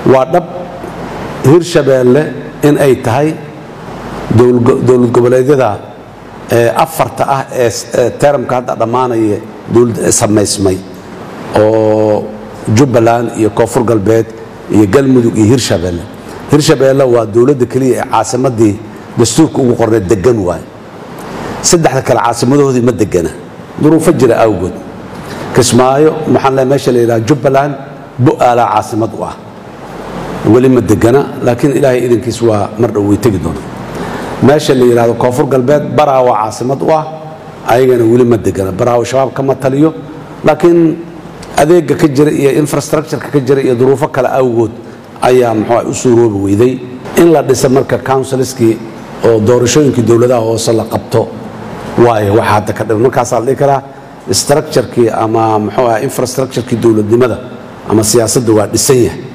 waa dhab hirshabeelle in ay tahay dowlad goboleedyada afarta ah ee teramka hadda dhammaanaya samaysmay oo jubbaland iyo koonfur galbeed iyo galmudug iyo hirshabeelle hirshabeelle waa dowladda keliya ee caasimadii dastuurka ugu qornay degan waay saddexda kale caasimadoodii ma degana duruufo jira awgood kismaayo maxaan le meesha la yidhaha jubbaland bu'aalaa caasimad u ah weli ma degana laakiin ilaahay idankiis waa mar dhow way tegi doona meesha la yidhahdo koonfur galbeed baraawa caasimad u ah ayagana weli ma degana baraawo shabaab kama taliyo laakiin adeega ka jira iyo infrastructureka ka jira iyo duruufo kale awgood ayaa muxuu u suuroobi weyday in la dhisa marka counsilskii oo doorashooyinkii dowladaha hoose la qabto waayo waxa hadda ka dhiman markaasaa la dhihi karaa structurekii ama muxuu ah infrastructurekii dowladnimada ama siyaasadda waa dhisan yahay